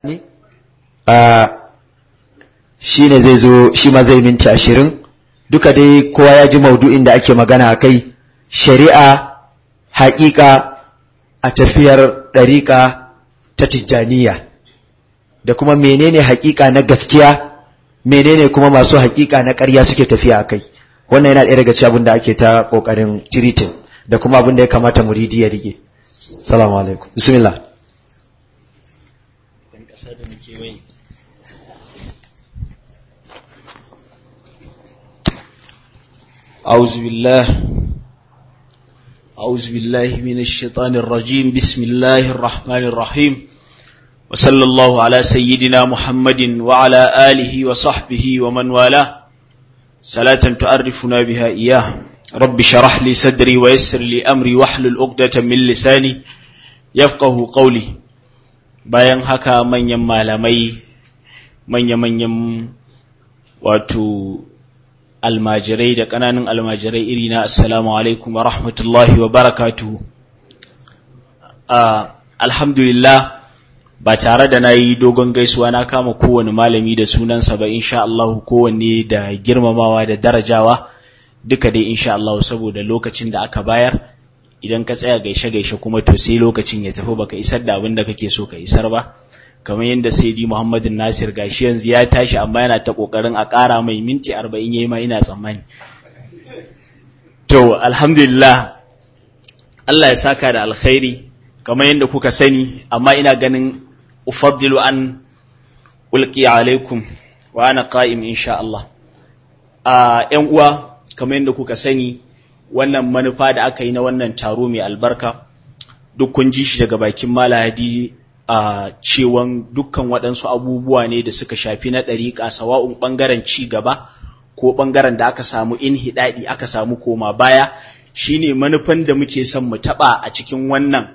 shi ne zai zo shi ma zai minti ashirin duka dai kowa ya ji maudu'in da ake magana a kai shari'a haƙiƙa a tafiyar ɗariƙa ta tijjaniya da kuma menene haƙiƙa na gaskiya menene kuma masu haƙiƙa na ƙarya suke tafiya a kai wannan yana ɗaya daga cikin abin da ake ta ƙoƙarin tiritin da kuma abin da ya kamata muridi ya rige salamu alaikum bismillah أعوذ بالله أعوذ بالله من الشيطان الرجيم بسم الله الرحمن الرحيم وصلى الله على سيدنا محمد وعلى آله وصحبه ومن والاه صلاة تعرفنا بها إياه رب شرح لي صدري ويسر لي أمري واحلل عقدة من لساني يفقه قولي bayan haka manyan malamai manya-manyan wato almajirai da ƙananan almajirai iri na assalamu alaikum wa rahmatullahi wa barakatuhu alhamdulillah ba tare da na yi dogon gaisuwa na kama kowane malami da sunansa ba insha Allah kowanne da girmamawa da darajawa duka dai insha Allah saboda lokacin da aka bayar idan ka tsaya gaishe-gaishe kuma to sai lokacin ya tafi baka isar da abin da kake so ka isar ba kamar yadda Saidi Muhammadu Nasir gashi yanzu ya tashi amma yana ta kokarin a ƙara mai minti arba'in yayi ma ina tsammani to alhamdulillah Allah ya saka da alkhairi kamar yadda kuka sani amma ina ganin ufaddilu an ulqi alaikum wa ana qa'im insha Allah a ƴan uwa kamar yadda kuka sani wannan manufa da aka yi na wannan taro mai albarka duk kun ji shi daga bakin malahadi a cewan dukkan waɗansu abubuwa ne da suka shafi na ɗariƙa sawa'un ɓangaren ci gaba ko ɓangaren da aka samu inhiɗaɗi aka samu koma baya shine manufan da muke son mu taɓa a cikin wannan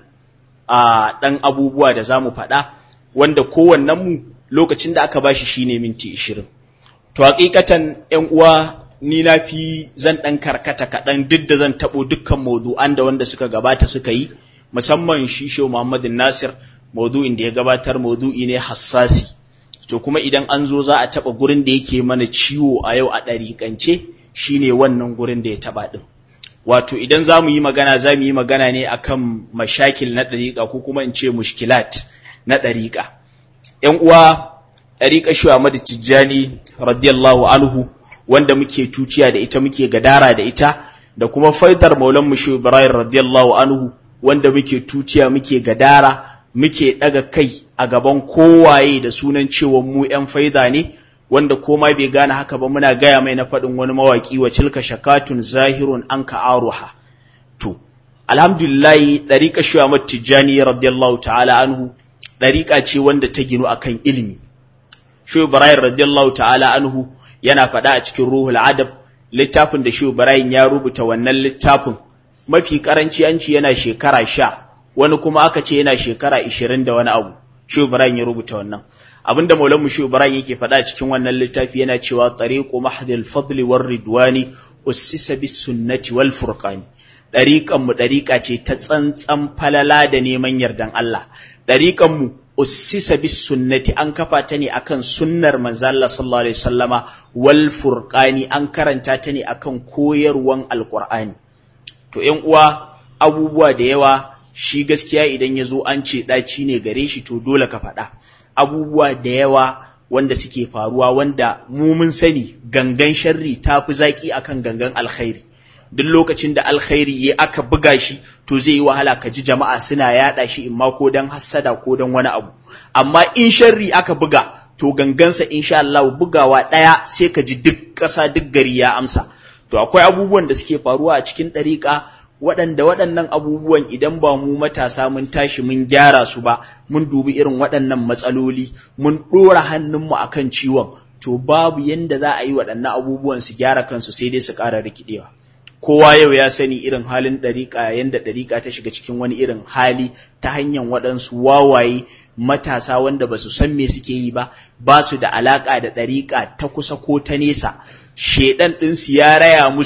a ɗan abubuwa da za mu faɗa wanda kowannenmu lokacin da aka bashi shine minti ishirin to hakikatan ‘yan uwa ni na fi zan ɗan karkata kaɗan duk da zan taɓo dukkan maudu'an da wanda suka gabata suka yi musamman shi Shehu Muhammadin Nasir maudu'in da ya gabatar maudu'i ne hassasi to kuma idan an zo za a taɓa gurin da yake mana ciwo a yau a ɗariƙance shine wannan gurin da ya taɓa ɗin wato idan za mu yi magana za mu yi magana ne akan mashakil na ɗariƙa ko kuma in ce mushkilat na ɗariƙa ‘yan uwa ɗariƙa shi Ahmadu Tijjani radiyallahu anhu wanda muke tuciya da ita muke gadara da ita da kuma faidar maulan mushu Ibrahim radiyallahu anhu wanda muke tuciya muke gadara muke daga kai a gaban kowaye da sunan cewa mu ƴan faida ne wanda koma bai gane haka ba muna gaya mai na faɗin wani mawaƙi wa tilka shakatun zahirun an ka'aruha to alhamdulillah dariƙa shi Ahmad Tijjani radiyallahu ta'ala anhu dariƙa ce wanda ta ginu akan ilimi shi Ibrahim radiyallahu ta'ala anhu yana faɗa a cikin ruhul adab littafin da Shehu Ibrahim ya rubuta wannan littafin mafi karanci an ce yana shekara sha wani kuma aka ce yana shekara ishirin da wani abu Shehu Ibrahim ya rubuta wannan abinda Maulan mu Shehu Ibrahim yake faɗa a cikin wannan littafi yana cewa tariqu mahdil fadli war ridwani ussisa bis sunnati wal furqani dariqan mu dariqa ce ta tsantsan falala da neman yardan Allah dariqan mu ussisa bis sunnati an kafa ta ne akan sunnar manzo Allah sallallahu alaihi wasallama wal furqani an karanta ta ne akan koyarwan alqur'ani to ƴan uwa abubuwa da yawa shi gaskiya idan ya zo an ce ɗaci ne gare shi to dole ka faɗa abubuwa da yawa wanda suke faruwa wanda mu mun sani gangan sharri ta fi zaƙi akan gangan alkhairi duk lokacin da alkhairi ya aka buga shi to zai yi wahala ka ji jama'a suna yaɗa shi in ma ko don hassada ko don wani abu amma in sharri aka buga to gangansa insha Allah bugawa ɗaya sai ka ji duk ƙasa duk gari ya amsa to akwai abubuwan da suke faruwa a cikin ɗariƙa waɗanda waɗannan abubuwan idan ba mu matasa mun tashi mun gyara su ba mun dubi irin waɗannan matsaloli mun ɗora hannunmu akan ciwon to babu yanda za a yi waɗannan abubuwan su gyara kansu sai dai su ƙara rikidewa kowa yau ya sani irin halin ɗariƙa yanda ɗariƙa ta shiga cikin wani irin hali ta hanyar waɗansu wawaye matasa wanda ba su san me suke yi ba ba su da alaƙa da ɗariƙa ta kusa ko ta nesa shedan ɗinsu ya raya musu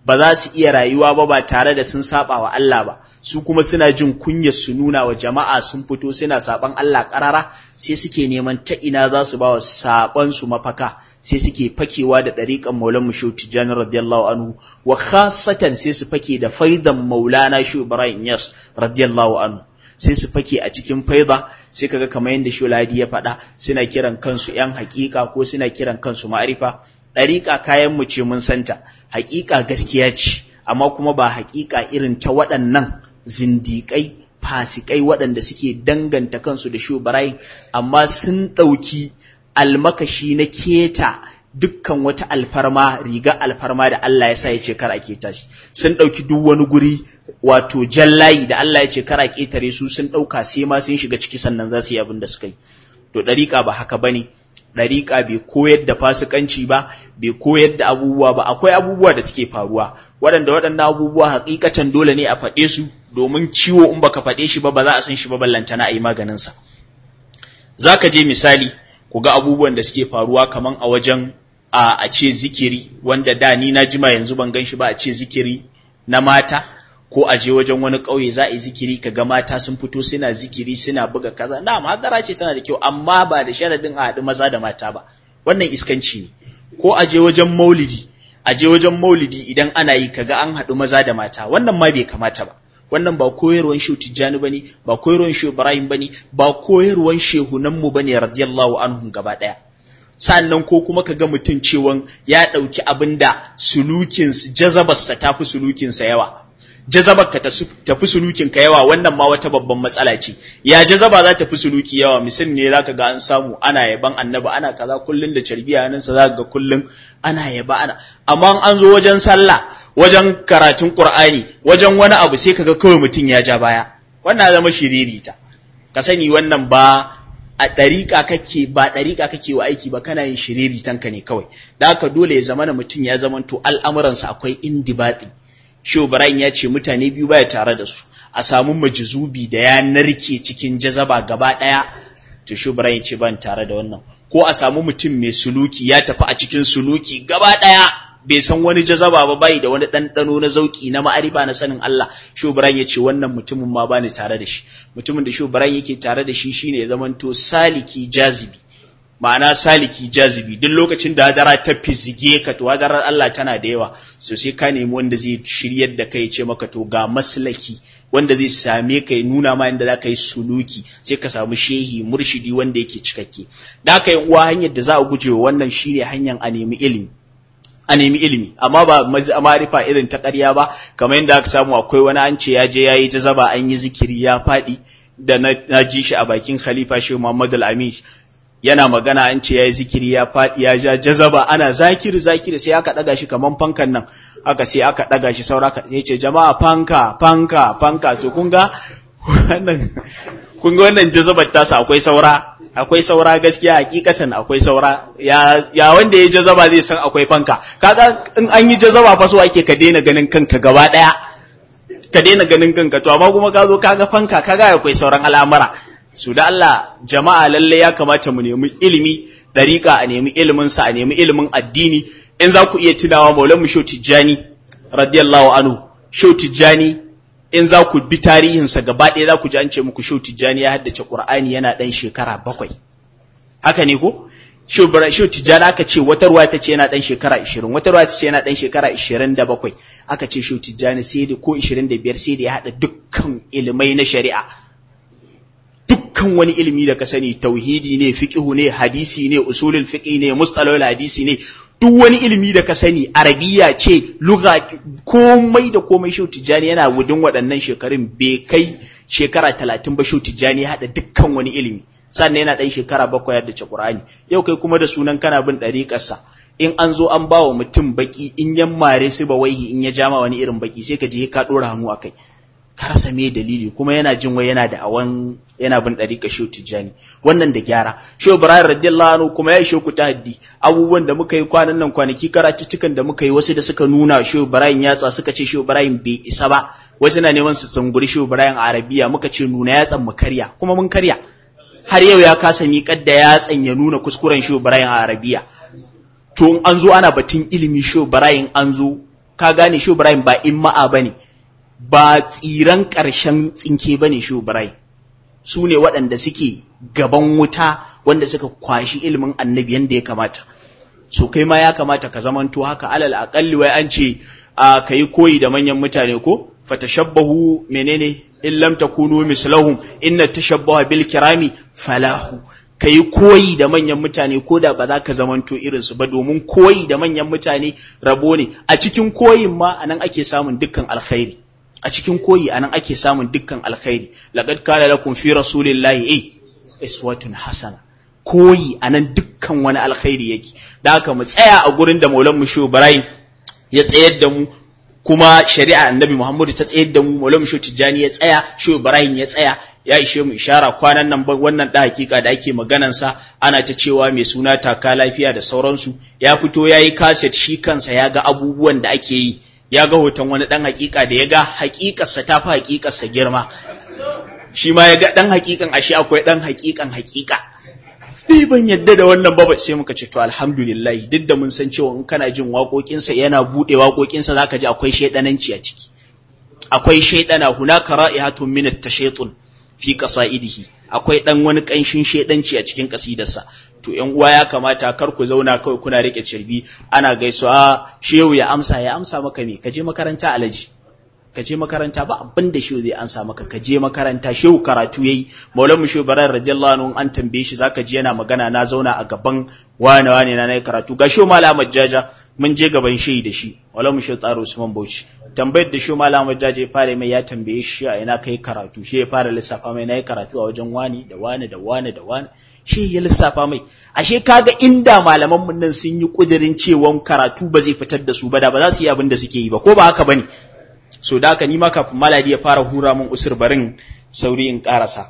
ba za su iya rayuwa ba ba tare da sun saba wa Allah ba su kuma suna jin kunyar su nuna wa jama'a sun fito suna saban Allah karara sai suke neman ta ina za su ba wa saban su mafaka sai suke fakewa da ɗariƙan maulan mushu tijjani radiyallahu anhu wa khasatan sai su fake da faidan maulana shu ibrahim yas radiyallahu anhu sai su fake a cikin faida sai kaga kamar yadda shuladi ya faɗa suna kiran kansu yan haƙiƙa ko suna kiran kansu ma'arifa ɗariƙa kayan mu ce mun santa haƙiƙa gaskiya ce amma kuma ba haƙiƙa irin ta waɗannan zindiƙai fasikai waɗanda suke danganta kansu da shu ibrahim amma sun ɗauki almakashi na keta dukkan wata alfarma riga alfarma da Allah ya sa ya ce kar a keta shi sun ɗauki duk wani guri wato jallayi da Allah ya ce kar a ketare su sun ɗauka sai ma sun shiga ciki sannan za su yi abin da suka yi to ɗariƙa ba haka bane ɗariƙa bai koyar da fasikanci ba bai koyar da abubuwa ba akwai abubuwa da suke faruwa waɗanda waɗannan abubuwa hakikatan dole ne a faɗe su domin ciwo in baka faɗe shi ba ba za a san shi ba ballantana a yi maganinsa za ka je misali ku ga abubuwan da suke faruwa kaman a wajen a a ce zikiri wanda da ni na jima yanzu ban gan shi ba a ce zikiri na mata ko a je wajen wani ƙauye za a yi zikiri ka ga mata sun fito suna zikiri suna buga kaza na madara ce tana da kyau amma ba da sharadin a haɗu maza da mata ba wannan iskanci ne ko a je wajen maulidi a je wajen maulidi idan ana yi kaga an haɗu maza da mata wannan ma bai kamata ba wannan ba koyarwan shehu tijjani bane ba koyarwan shehu ibrahim bane ba koyarwan shehunan mu bane radiyallahu anhum gaba daya sannan ko kuma ka ga mutum cewan ya ɗauki abin da sulukin jazabarsa ta fi sulukinsa yawa jazabar ka tafi sulukin ka yawa wannan ma wata babban matsala ce ya jazaba za ta fi suluki yawa misal ne zaka ga an samu ana yaban annabi ana kaza kullun da carbiya nan sa zaka ga kullun ana yaba ana amma an zo wajen sallah wajen karatun qur'ani wajen wani abu sai kaga kawai mutum ya ja baya wannan zama shiririta ka sani wannan ba a ɗariƙa kake ba ɗariƙa kake wa aiki ba kana yin shiriritanka ne kawai da haka dole ya zama na mutum ya zamanto al'amuransa akwai indibati Shehu Ibrahim ya ce mutane biyu baya tare da su a samu majizubi da ya narke cikin jazaba gaba ɗaya to Shehu Ibrahim ya ce ban tare da wannan ko a samu mutum mai suluki ya tafi a cikin suluki gaba ɗaya bai san wani jazaba ba bai da wani ɗanɗano na zauki na ma'arifa na sanin Allah Shehu Ibrahim ya ce wannan mutumin ma bani tare da shi mutumin da Shehu Ibrahim yake tare da shi shine ya zamanto saliki jazibi ma'ana saliki jazibi duk lokacin da hadara ta fizige ka to hadarar Allah tana da yawa so sai ka nemi wanda zai shiryar da kai ce maka to ga maslaki wanda zai same ka ya nuna ma inda za ka yi suluki sai ka samu shehi murshidi wanda yake cikakke da aka yi uwa hanyar da za a guje wa wannan shine hanyar a nemi ilimi a nemi ilimi amma ba marifa irin ta ƙarya ba kamar yadda aka samu akwai wani an ce ya je ya yi ta zaba an yi zikiri ya faɗi da na ji shi a bakin khalifa shehu muhammad al-amin yana magana an ce ya yi zikiri ya faɗi ya ja jazaba ana zakiri zakiri sai aka ɗaga shi kaman fankan nan haka sai aka ɗaga shi saura ka ya ce jama'a fanka fanka fanka so kun ga wannan kun ga wannan jazabar tasa akwai saura akwai saura gaskiya hakikatan akwai saura ya ya wanda ya jazaba zai san akwai fanka kaga in an yi jazaba fa so ake ka daina ganin kanka gaba daya ka daina ganin kanka to amma kuma ka zo kaga fanka kaga akwai sauran al'amura su da Allah jama'a lalle ya kamata mu nemi ilimi dariƙa a nemi ilimin sa a nemi ilimin addini in za ku iya tunawa maulan mu shau tijjani radiyallahu anhu shau tijjani in za ku bi tarihinsa gaba ɗaya za ku ji an ce muku shau tijjani ya haddace qur'ani yana ɗan shekara bakwai haka ne ko shau tijjani aka ce wata ruwa ta ce yana ɗan shekara ishirin wata ruwa ta ce yana ɗan shekara ishirin da bakwai aka ce shau tijjani sai da ko ishirin da biyar sai da ya haɗa dukkan ilimai na shari'a dukkan wani ilimi da ka sani tauhidi ne fiqhu ne hadisi ne usulul fiqh ne mustalahul hadisi ne duk wani ilimi da ka sani arabiya ce lugha komai da komai shau tijjani yana wudin waɗannan shekarun bai kai shekara talatin ba shau tijjani ya haɗa dukkan wani ilimi sannan yana ɗan shekara bakwai yadda ce Qur'ani yau kai kuma da sunan kana bin ɗariƙarsa in an zo an ba wa mutum baki in yan mare su ba waihi in ya jama wani irin baki sai ka je ka ɗora hannu a kai ka rasa me dalili kuma yana jin wai yana da awan yana bin dariƙa shehu tijjani wannan da gyara shehu ibrahim radiyallahu anhu kuma ya ishe ku tahaddi abubuwan da muka yi kwanan nan kwanaki karatuttukan da muka yi wasu da suka nuna shehu ibrahim yatsa suka ce shehu ibrahim bai isa ba wasu na neman su tsunguri shehu ibrahim a arabiya muka ce nuna yatsan mu karya kuma mun karya har yau ya kasa miƙar da yatsan ya nuna kuskuren shehu ibrahim a arabiya to in an zo ana batun ilimi shehu ibrahim an zo ka gane shi Ibrahim ba imma'a bane ba tsiran ƙarshen tsinke bane shi Ibrahim su ne waɗanda suke gaban wuta wanda suka kwashi ilimin annabi yanda ya kamata so kai ma ya kamata ka zamanto haka alal aqalli wai an ce a kai koyi da manyan mutane ko fatashabbahu menene in lam takunu mislahum inna tashabbaha bil kirami falahu kai koyi da manyan mutane ko da ba za ka zamanto irin su ba domin koyi da manyan mutane rabo ne a cikin koyin ma anan ake samun dukkan alkhairi a cikin koyi anan ake samun dukkan alkhairi laqad kana lakum fi rasulillahi eh iswatun hasana koyi anan dukkan wani alkhairi yake da haka mu tsaya a gurin da Maulan mu Shehu Ibrahim ya tsayar da mu kuma shari'a annabi Muhammadu ta tsayar da mu Maulan mu Shehu Tijjani ya tsaya Shehu Ibrahim ya tsaya ya ishe mu ishara kwanan nan wannan da hakika da ake maganan sa ana ta cewa mai suna taka lafiya da sauransu ya fito yayi kaset shi kansa ya ga abubuwan da ake yi ya ga hoton wani ɗan hakika da ya ga hakikarsa ta fi hakikarsa girma shi ma ya ga ɗan hakikan ashe akwai ɗan hakikan hakika ni ban yadda da wannan ba sai muka ce to alhamdulillah duk da mun san cewa in kana jin waƙoƙinsa yana buɗe waƙoƙinsa zaka ji akwai shaidananci a ciki akwai shaidana hunaka ra'ihatun min at-tashaytun fi qasaidihi akwai dan wani kanshin shaidanci a cikin kasidarsa to ƴan uwa ya kamata kar ku zauna kawai kuna rike cirbi ana gaisuwa shehu ya amsa ya amsa maka me ka je makaranta alaji ka je makaranta ba abin da shehu zai amsa maka ka je makaranta shehu karatu yayi maulan mu shehu barar radiyallahu anhu an tambaye shi zaka ji yana magana na zauna a gaban wane wane na nayi karatu ga shehu malam jaja mun je gaban shehi da shi maulan mu shehu tsaro usman bauchi tambayar da shehu malam jaja ya fara mai ya tambaye shi a ina kai karatu shi ya fara lissafa mai nayi karatu a wajen wani da wani da wani da wani shi ya lissafa mai ashe kaga inda malaman mun nan sun yi kudirin cewa karatu ba zai fitar da su ba da ba za su yi abin da suke yi ba ko ba haka bane so da haka ni ma kafin maladi ya fara hura mun usur barin sauri in karasa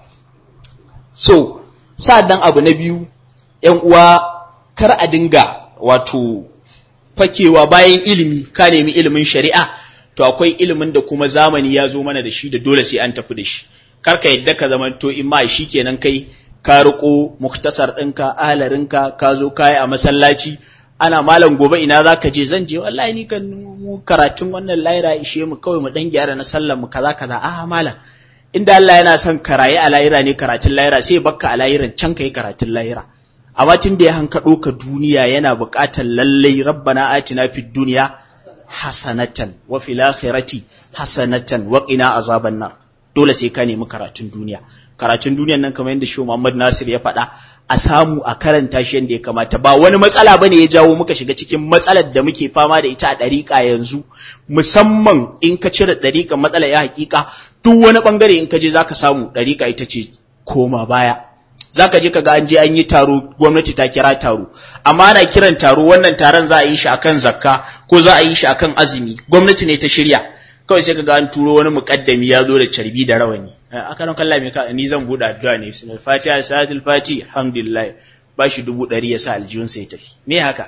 so sa'an abu na biyu yan uwa kar a dinga wato fakewa bayan ilimi ka nemi ilimin shari'a to akwai ilimin da kuma zamani ya zo mana da shi da dole sai an tafi da shi kar ka yadda ka zamanto in ma shi kenan kai ka riko muktasar ɗinka ahalarinka ka zo kayi a masallaci ana malam gobe ina za ka je zan je wallahi ni kan mu karatun wannan laira ishe mu kawai mu dan gyara na sallar mu kaza kaza a malam inda Allah yana son karaye a laira ne karatun laira sai bakka a lairan can kai karatun laira amma tun da ya hankaɗo ka duniya yana buƙatar lallai rabbana atina fid dunya hasanatan wa fil akhirati hasanatan wa qina azaban nar dole sai ka nemi karatun duniya karatun duniyan nan kamar yadda Shehu Muhammad Nasir ya faɗa a samu a karanta shi yadda ya kamata ba wani matsala bane ya jawo muka shiga cikin matsalar da muke fama da ita a ɗariƙa yanzu musamman in ka cire ɗariƙan matsala ya hakika duk wani ɓangare in ka je zaka samu ɗariƙa ita ce koma baya zaka je ka ga an je an yi taro gwamnati ta kira taro amma ana kiran taro wannan taron za a yi shi akan zakka ko za a yi shi akan azumi gwamnati ne ta shirya kawai sai ka ga an turo wani muƙaddami ya zo da carbi da rawani aka nan kalla ka ni zan buɗe addu'a ne bismillah fatiha salatul fati alhamdulillah ba shi dubu ɗari ya sa aljihun sai tafi me haka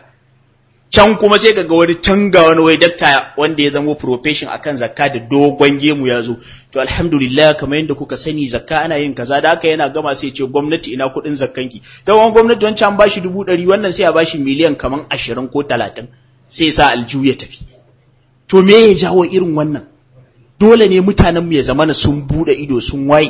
can kuma sai kaga wani tanga wani wai dakta wanda ya zama profession akan zakka da dogon gemu ya zo to alhamdulillah kamar yadda kuka sani zakka ana yin kaza da haka yana gama sai ce gwamnati ina kuɗin zakkanki ta wani gwamnati wancan ba shi dubu ɗari wannan sai a ba shi miliyan kamar ashirin ko talatin sai sa aljihu ya tafi to me ya jawo irin wannan dole ne mutanenmu ya zamana sun bude ido sun waye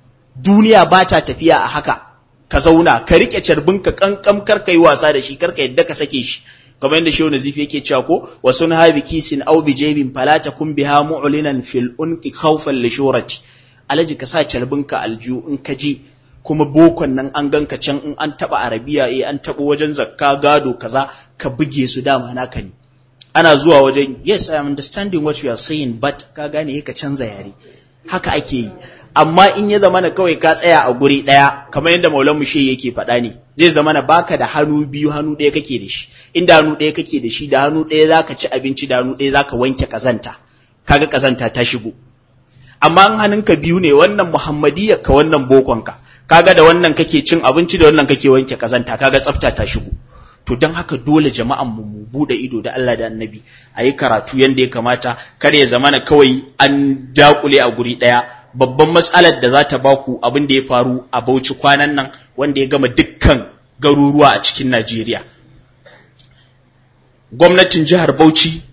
duniya ba ta tafiya a haka ka zauna ka rike carbinka kankam kar ka yi wasa da shi kar ka yadda ka sake shi kamar yadda shehu nazifi yake cewa ko wa sun habi kisin aw bi jabin fala takun biha mu'linan fil unqi khawfan li shurati alaji ka sa carbinka alju in ka ji kuma bokon nan an ganka can in an taba arabiya eh an taba wajen zakka gado kaza ka buge su dama naka ne ana zuwa wajen yes i am understanding what you are saying but ka gane ka canza yare haka ake yi amma in ya zama na kawai ka tsaya a guri ɗaya kamar yadda maulan mushe yake faɗa ne zai zama na baka da hannu biyu hannu ɗaya kake da shi inda hannu ɗaya kake da shi da hannu ɗaya zaka ci abinci da hannu ɗaya zaka wanke kazanta kaga kazanta ta shigo amma in hannunka biyu ne wannan muhammadiyya ka wannan bokonka kaga da wannan kake cin abinci da wannan kake wanke kazanta kaga tsafta ta shigo to don haka dole jama'an mu mu bude ido da Allah da Annabi a yi karatu yanda ya kamata kar ya zamana kawai an dakule a guri daya babban matsalar da za ta baku abin da ya faru a Bauchi kwanan nan wanda ya gama dukkan garuruwa a cikin Najeriya gwamnatin jihar Bauchi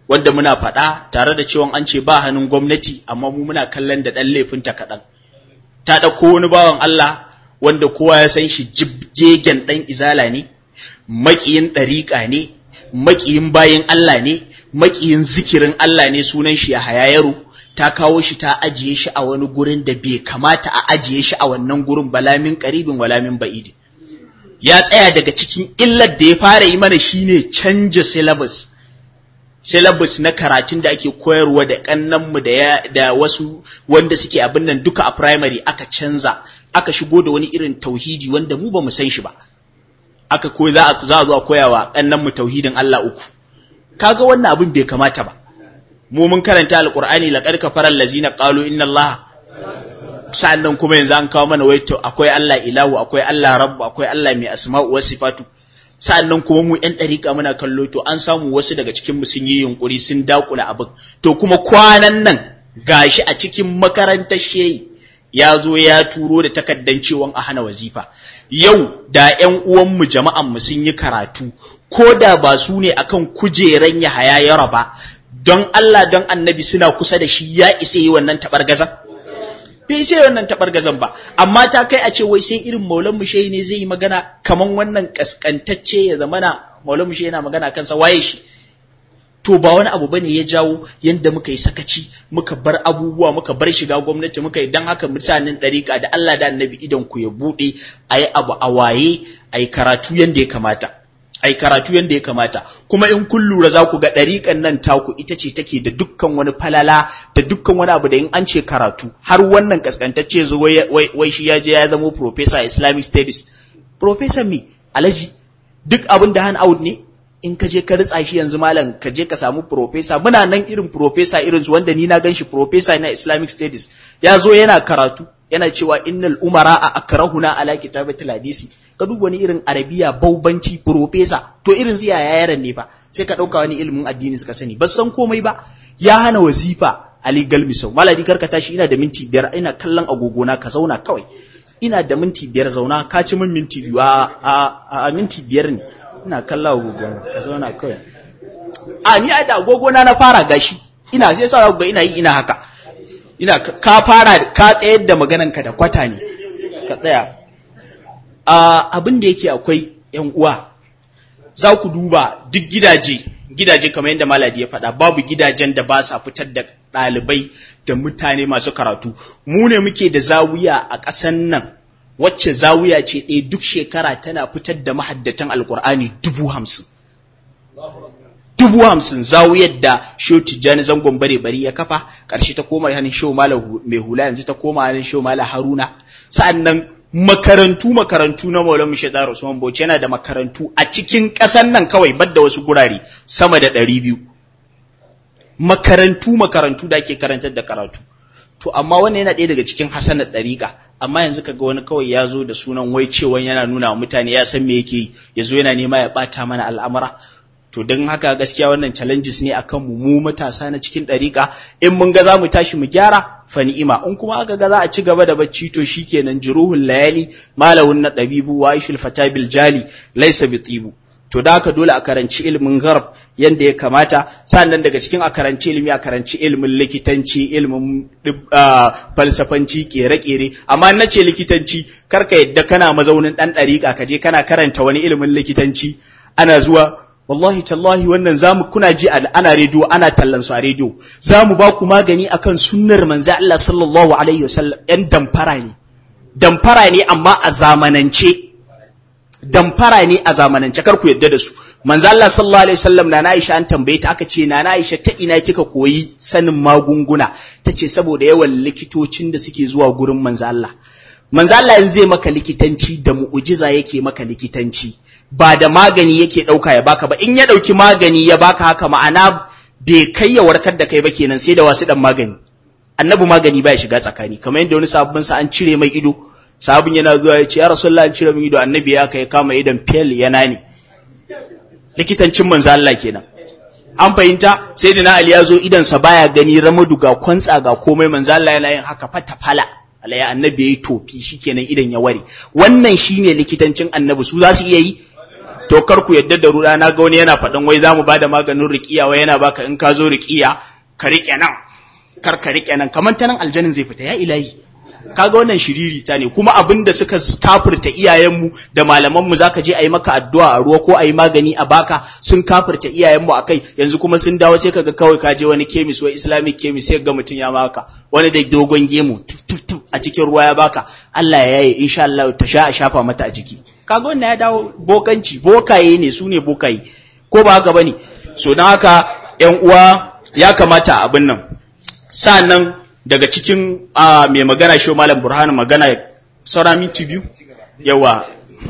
wanda muna faɗa tare da cewa an ce ba hannun gwamnati amma mu muna kallon da ɗan laifinta kaɗan ta ɗauko wani bawan Allah wanda kowa ya san shi jibgegen ɗan izala ne maƙiyin ɗariƙa ne maƙiyin bayin Allah ne maƙiyin zikirin Allah ne sunan shi ya hayayaro ta kawo shi ta ajiye shi a wani gurin da bai kamata a ajiye shi a wannan gurin balamin karibin walamin ba'idi ya tsaya daga cikin illar da ya fara yi mana shine canja syllabus syllabus na karatun da ake koyarwa da kannanmu da da wasu wanda suke abin nan duka a primary aka canza aka shigo da wani irin tauhidi wanda mu ba mu san shi ba aka koyi za a za a zo a koyawa kannanmu tauhidin Allah uku kaga wannan abin bai kamata ba mu mun karanta alqur'ani laqad kafara allazina qalu inna allaha sa'annan kuma yanzu an kawo mana waito akwai Allah ilahu akwai Allah rabbu akwai Allah mai asma'u wa sifatu sa'annan kuma mu yan dariƙa muna kallo to an samu wasu daga cikin mu sun yi yunkuri sun dakula abin to kuma kwanan nan gashi a cikin makarantar shehi ya zo ya turo da takaddan cewa a hana wazifa yau da ƴan uwanmu jama'an mu sun yi karatu ko da ba su ne akan kujeran ya haya yara ba don Allah don annabi suna kusa da shi ya isa yi wannan taɓargazan? Bai isa yi wannan taɓargazan ba, amma ta kai a ce wai sai irin maulan mushe ne zai yi magana kaman wannan kaskantacce ya zamana maulan mushe yana magana kansa waye shi. To ba wani abu bane ya jawo yadda muka yi sakaci, muka bar abubuwa, muka bar shiga gwamnati, muka yi don haka mutanen ɗariƙa da Allah da annabi idan ku ya buɗe, a yi abu a waye, a yi karatu yadda ya kamata. ai karatu yadda ya kamata kuma in kun lura za ku ga ɗariƙan nan taku ita ce take da dukkan wani falala da dukkan wani abu da in an ce karatu har wannan kaskantacce zo wai shi ya je ya zamo professor islamic studies professor me alaji duk abin da hand out ne in ka je ka ritsa shi yanzu malam ka je ka samu professor muna nan irin professor irin su wanda ni na gan shi professor na islamic studies ya zo yana karatu yana cewa innal umara a akrahuna ala kitabatil hadisi ka duba wani irin arabiya baubanci profesa to irin su yaya yaran ne fa sai ka dauka wani ilimin addini suka sani ba san komai ba ya hana wazifa ali galmisau maladi karka tashi ina da minti biyar ina kallon agogona ka zauna kawai ina da minti biyar zauna ka ci min minti biyu a, a, minti biyar ne ina kallon agogona ka zauna kawai a ni a da agogona na fara gashi ina sai sa ga ina yi ina haka ina ka fara ka tsayar da maganarka da kwata ne ka tsaya abin da yake akwai yan uwa za ku duba duk gidaje gidaje kamar yadda maladi ya faɗa babu gidajen da ba sa fitar da ɗalibai da mutane masu karatu mu ne muke da zawiya a ƙasan nan wacce zawiya ce ɗaya duk shekara tana fitar da mahaddatan alƙur'ani dubu hamsin dubu hamsin zawiyar da shehu tijjani zangon bare bari ya kafa ƙarshe ta koma hannun shehu malam mai hula yanzu ta koma hannun shehu malam haruna sa'annan makarantu makarantu na Maulana Mushadar Usman Bauchi yana da makarantu a cikin ƙasar nan kawai badda wasu gurare sama da ɗari biyu makarantu makarantu da ake karantar da karatu to amma wannan yana ɗaya daga cikin hasanar ɗariƙa amma yanzu kaga wani kawai ya zo da sunan wai cewa yana nuna wa mutane ya san me yake yi ya zo yana nema ya ɓata mana al'amura to don haka gaskiya wannan challenges ne akan mu mu matasa na cikin ɗariƙa in mun ga za mu tashi mu gyara fa ni'ima in kuma aka ga za a ci gaba da bacci to shikenan juruhul layali malawun na dabibu wa aishul fatabil jali laysa bi tibu to da haka dole a karanci ilimin gharb yanda ya kamata sannan daga cikin a karanci ilimi a karanci ilimin likitanci ilimin falsafanci kere-kere amma na ce likitanci karka yadda kana mazaunin dan ɗariƙa ka je kana karanta wani ilimin likitanci ana zuwa wallahi tallahi wannan zamu kuna ji ana rediyo ana tallan su a rediyo zamu ba ku magani akan sunnar manzo Allah sallallahu alaihi wasallam yan damfara ne damfara ne amma a zamanance damfara ne a zamanance kar ku yadda da su manzo Allah sallallahu alaihi wasallam na Aisha an tambaye ta aka ce na Aisha ta ina kika koyi sanin magunguna tace saboda yawan likitocin da suke zuwa gurin manzo Allah manzo Allah yanzu zai maka likitanci da mu'ujiza yake maka likitanci ba da magani yake ɗauka ya baka ba in ya ɗauki magani ya baka haka ma'ana bai kai ya warkar da kai ba kenan sai da wasu ɗan magani annabi magani ba ya shiga tsakani kamar yadda wani sabbin sa an cire mai ido sabon yana zuwa ya ce ya rasulullah an cire min ido annabi ya kai kama idon fel yana ne likitancin manzo Allah kenan an fahimta sai da na Ali ya zo idansa baya gani ramadu ga kwantsa ga komai manzo Allah yana yin haka fata fala alaya annabi yayi tofi shikenan idan ya ware wannan shine likitancin annabi su za su iya yi to kar ku yadda da ruɗa na ga wani yana faɗin wai za mu ba da maganin riƙiya wai yana baka in ka zo riƙiya ka riƙe nan kar ka riƙe nan kamar ta nan aljanin zai fita ya ilahi kaga wannan shiririta ne kuma abin da suka kafirta iyayenmu da malamanmu zaka je a yi maka addu'a a ruwa ko a yi magani a baka sun kafirta iyayenmu a kai yanzu kuma sun dawo sai kaga kawai ka je wani kemis wai islamic kemis sai ga mutum ya maka wani da dogon gemu a cikin ruwa ya baka Allah ya yaye insha Allah ta sha a shafa mata a jiki kaga wannan ya dawo bokanci bokaye ne su ne bokaye ko ba haka bane so don haka yan uwa ya kamata abin nan sa'annan daga cikin mai magana shi malam burhanu magana saura minti biyu yawa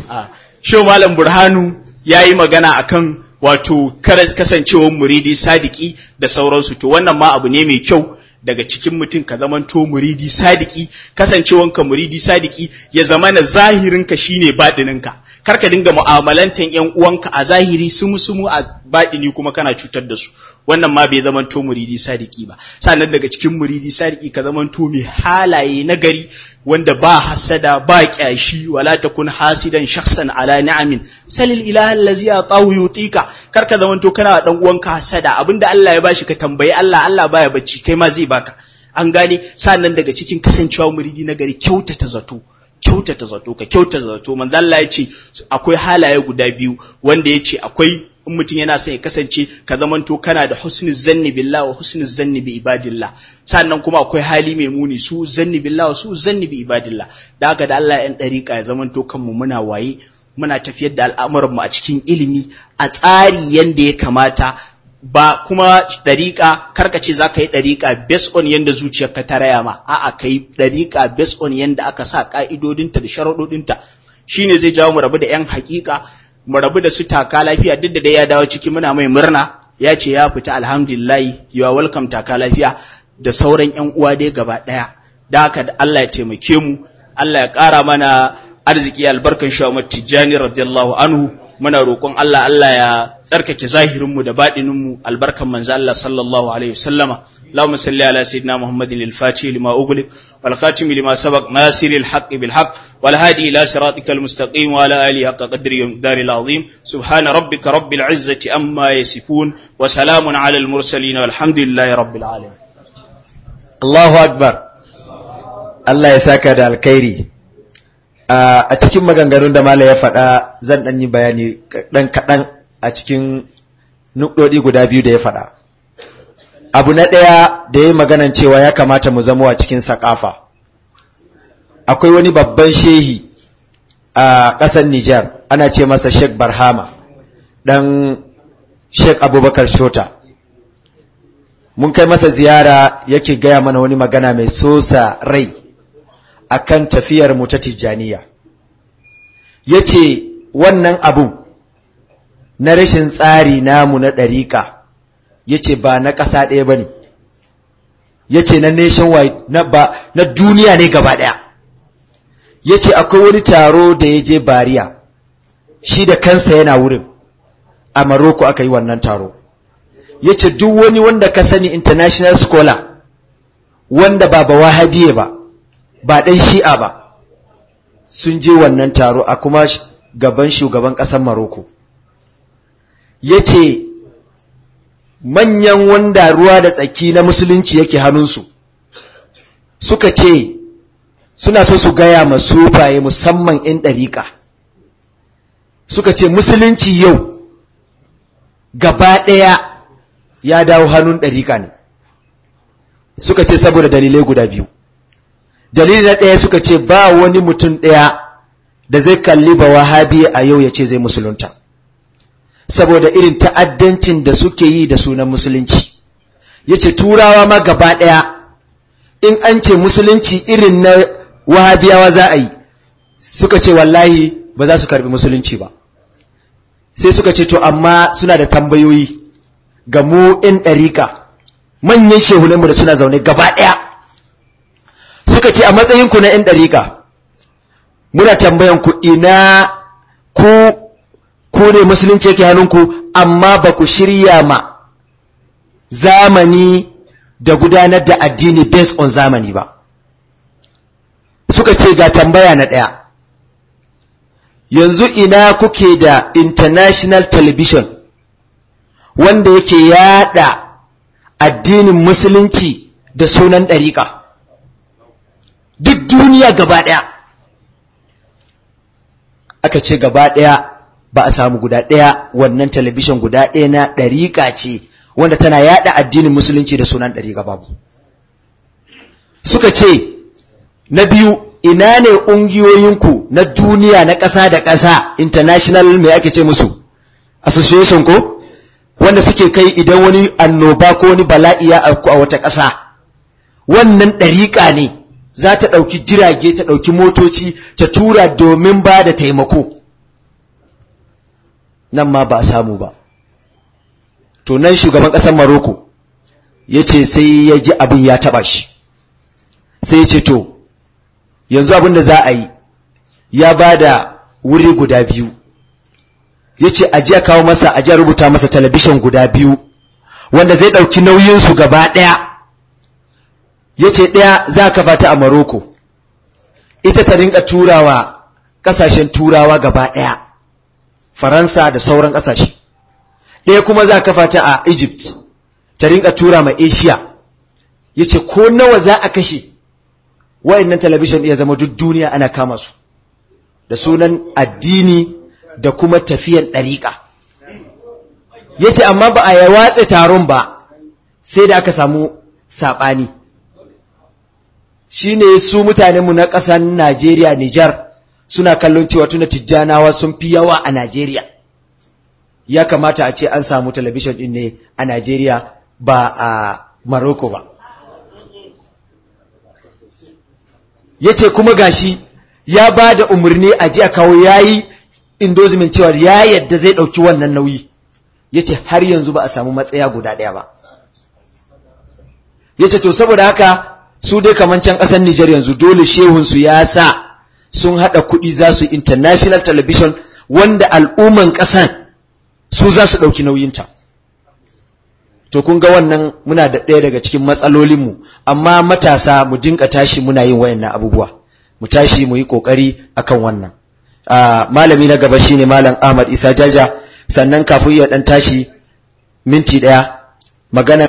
shi malam burhanu ya yi magana akan wato kasancewar muridi sadiki da sauransu to wannan ma abu ne mai kyau daga cikin mutum ka zamanto muridi sadiki kasancewanka muridi sadiki ya zama na zahirinka shine baɗininka kar ka dinga mu'amalantan yan uwanka a zahiri sumu sumu a baɗini kuma kana cutar da su wannan ma bai zamanto muridi sadiki ba sannan daga cikin muridi sadiki ka zamanto mai halaye na gari wanda ba hasada ba kyashi wala takun hasidan shakhsan ala ni'amin salil ilaha allazi atahu yutika kar ka zamanto kana dan uwanka hasada abinda Allah ya bashi ka tambayi Allah Allah baya bacci kai ma zai baka an gane sannan daga cikin kasancewa muridi na gari kyautata zato kyautata zato ka kyautata zato manzo Allah ya ce akwai halaye guda biyu wanda ya ce akwai in mutum yana son ya kasance ka zamanto kana da husnul zanni billah wa husnul zanni bi ibadillah sannan kuma akwai hali mai muni su zanni billah wa su zanni bi ibadillah da haka da Allah yan dariƙa ya zamanto kanmu muna waye muna tafiyar da al'amuranmu a cikin ilimi a tsari yanda ya kamata ba kuma ɗariƙa karka ce za ka yi ɗariƙa based on yanda zuciyarka ta raya ma a'a ka yi ɗariƙa based on yanda aka sa ƙa'idodinta da sharaɗoɗinta shine zai jawo mu rabu da 'yan haƙiƙa mu rabu da su taka lafiya duk da dai ya dawo ciki muna mai murna ya ce ya fita alhamdulillah you are welcome taka lafiya da sauran 'yan uwa dai gaba ɗaya da haka da Allah ya taimake mu Allah ya ƙara mana arziki albarkan shawar tijjani radiyallahu anhu muna roƙon Allah Allah ya tsarkake zahirinmu da baɗininmu albarkan manzo Allah sallallahu alaihi wasallama اللهم صل على سيدنا محمد الفاتح لما أغلق والخاتم لما سبق ناصر الحق بالحق والهادي إلى صراطك المستقيم وعلى آله حق قدره ومقدار العظيم سبحان ربك رب العزة أما يصفون وسلام على المرسلين والحمد لله رب العالمين Allahu Akbar Allah ya saka da alkhairi a cikin maganganun da Malam ya faɗa zan ɗan yi bayani ɗan kaɗan a cikin nukɗoɗi guda biyu da ya faɗa abu na ɗaya da ya yi maganan cewa ya kamata mu zama a cikin saƙafa akwai wani babban shehi a ƙasar Nijar ana ce masa Sheikh Barhama ɗan Sheikh Abubakar Shota mun kai masa ziyara yake gaya mana wani magana mai sosa rai akan tafiyar mu ta tijjaniya yace wannan abu na rashin tsari namu na ɗariƙa yace ba na ƙasa ɗaya bane yace na nationwide na ba na duniya ne gaba ɗaya yace akwai wani taro da ya je bariya shi da kansa yana wurin a Maroko aka yi wannan taro ya ce duk wani wanda ka sani international scholar wanda ba ba wahabiye ba ba ɗan shi'a ba sun je wannan taro a kuma gaban shugaban ƙasar maroko ya ce manyan wanda ruwa da tsaki na musulunci yake hannunsu suka ce suna so su gaya masu faye musamman 'yan ɗariƙa suka ce musulunci yau gaba ɗaya ya dawo hannun ɗariƙa ne suka ce saboda dalilai guda biyu dalili na ɗaya suka ce ba wani mutum ɗaya da zai kalli ba wahabi a yau ya ce zai musulunta saboda irin ta'addancin da suke yi da sunan musulunci ya ce turawa ma gaba ɗaya in an ce musulunci irin na wahabiyawa za a yi suka ce wallahi ba za su karbi musulunci ba sai suka ce to amma suna da tambayoyi ga mu ‘yan ɗarika manyan shehunanmu da suna zaune gaba ɗaya suka ce a matsayinku na ‘yan ɗarika muna tambayan ku ina ku ku ne musulunci yake hannunku amma ba ku shirya ma zamani da gudanar da addini based on zamani ba suka ce ga tambaya na ɗaya yanzu ina kuke da international television wanda yake yada addinin musulunci da sunan ɗariƙa duk duniya gaba ɗaya aka ce gaba ɗaya ba a samu guda ɗaya wannan talabishin guda ɗaya na ɗariƙa ce wanda tana yada addinin musulunci da sunan ɗariƙa babu suka ce na biyu ina ne ƙungiyoyinku na duniya na ƙasa da ƙasa international mai ake ce musu association ko wanda suke kai idan wani annoba ko wani bala'i ya auku a wata ƙasa wannan ɗariƙa ne za ta ɗauki jirage ta ɗauki motoci ta tura domin ba da taimako nan ma ba a samu ba to nan shugaban ƙasar maroko ya ce sai ya ji abin ya taɓa shi sai ya ce to yanzu abin da za a yi ya ba da wuri guda biyu ya ce a jiya kawo masa a jiya rubuta masa talabishin guda biyu wanda zai ɗauki nauyinsu gaba ɗaya ya ce ɗaya za ka fata a maroko ita ta rinka turawa ƙasashen turawa gaba ɗaya faransa da sauran ƙasashe ɗaya kuma za ka fata a egypt ta rinka tura ma asia ya ce ko nawa za a kashe wa'annan talabishin iya zama duk duniya ana kama su da sunan addini da kuma tafiyan ɗariƙa ya ce amma ba a yi watsa taron ba sai da aka samu saɓani shi ne su mutanenmu na ƙasar najeriya nijar suna kallon cewa tuna tijjanawa sun fi yawa a najeriya ya kamata a ce an samu talabishin ɗin ne a najeriya ba a maroko ba ya ce kuma gashi ya ba da umarni a ji a kawo ya yi indozimin cewa ya yadda zai ɗauki wannan nauyi ya ce har yanzu ba a samu matsaya guda ɗaya ba ya ce to saboda haka su dai kamar can ƙasar Nijar yanzu dole shehunsu ya sa sun haɗa kuɗi za su international television wanda al'umman ƙasan su za su ɗauki nauyinta to kun ga wannan muna da ɗaya daga cikin matsalolinmu amma matasa mu dinka tashi muna yin wayannan abubuwa mu tashi mu yi ƙoƙari akan wannan malami na gaba shine malam Ahmad Isa Jaja sannan kafin ya ɗan tashi minti ɗaya magana